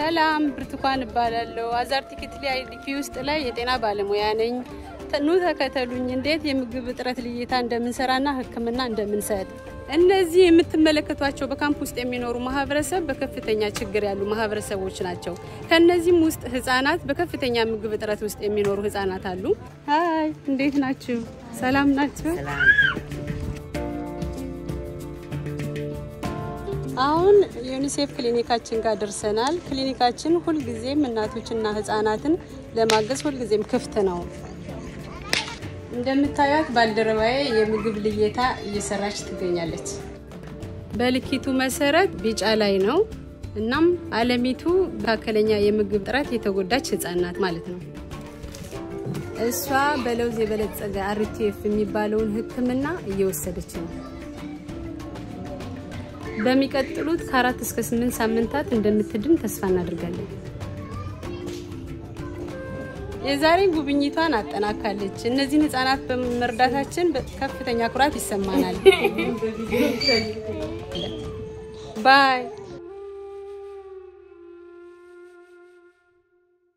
ሰላም ብርቱካን እባላለሁ። አዛርት ክትሊ አይዲፒ ውስጥ ላይ የጤና ባለሙያ ነኝ። ኑ ተከተሉኝ፣ እንዴት የምግብ እጥረት ልየታ እንደምንሰራና ሕክምና እንደምንሰጥ። እነዚህ የምትመለከቷቸው በካምፕ ውስጥ የሚኖሩ ማህበረሰብ በከፍተኛ ችግር ያሉ ማህበረሰቦች ናቸው። ከነዚህም ውስጥ ህጻናት፣ በከፍተኛ ምግብ እጥረት ውስጥ የሚኖሩ ህጻናት አሉ። ሀይ፣ እንዴት ናችሁ? ሰላም ናችሁ? አሁን ዩኒሴፍ ክሊኒካችን ጋር ደርሰናል። ክሊኒካችን ሁልጊዜም እናቶችና ህጻናትን ለማገዝ ሁልጊዜም ክፍት ነው። እንደምታዩት ባልደረባዬ የምግብ ልየታ እየሰራች ትገኛለች። በልኪቱ መሰረት ቢጫ ላይ ነው። እናም አለሚቱ መካከለኛ የምግብ እጥረት የተጎዳች ህጻን ናት ማለት ነው። እሷ በለውዝ የበለጸገ አርቲኤፍ የሚባለውን ህክምና እየወሰደች ነው። በሚቀጥሉት ከአራት እስከ ስምንት ሳምንታት እንደምትድን ተስፋ እናደርጋለን። የዛሬ ጉብኝቷን አጠናካለች። እነዚህን ህጻናት በመርዳታችን ከፍተኛ ኩራት ይሰማናል። ባይ